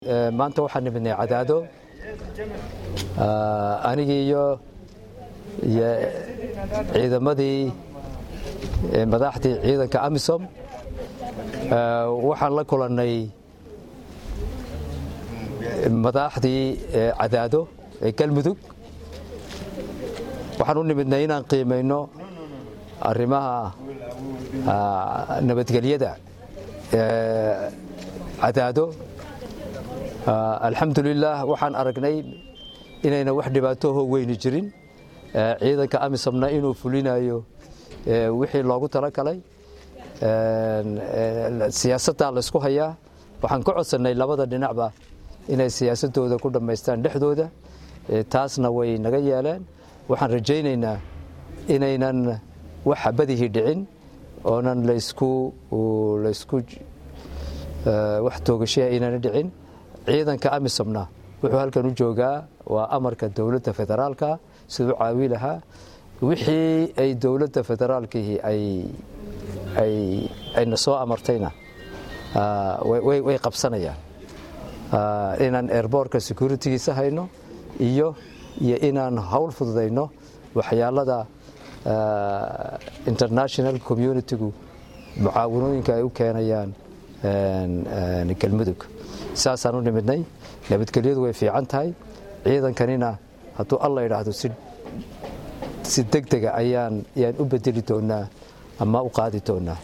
maanta waxaan nimidnay cadaado anigii iyo ciidamadii madaxdii ciidanka amisom waxaan la kulannay madaxdii cadaado ee galmudug waxaan u nimidnay inaan qiimayno arrimaha nabadgelyada cadaado alxamdulilah waxaan aragnay inayna wax dhibaatoho weyni jirin ciidanka amisomna inuu fulinayo wixii loogu talagalay siyaasaddaa laysku hayaa waxaan ka codsannay labada dhinacba inay siyaasadooda ku dhammaystaan dhexdooda taasna way naga yeeleen waxaan rajaynaynaa inaynan wax xabadihii dhicin oonan laysku laysku wax toogashaha inana dhicin ciidanka amisomna wuxuu halkan u joogaa waa amarka dowladda federaalka siduu caawi lahaa wixii ay dowladda federaalkii ayna soo amartayna way qabsanayaan inaan airboortka securitigiisa hayno iyo iyo inaan hawl fududayno waxyaalada international communitigu mucaawanooyinka ay u keenayaan galmudug saasaan u nimidnay nabadgelyadu way fiican tahay ciidankanina hadduu alla idhaahdo si deg dega ayaan ayaan u bedeli doonaa ama u qaadi doonaa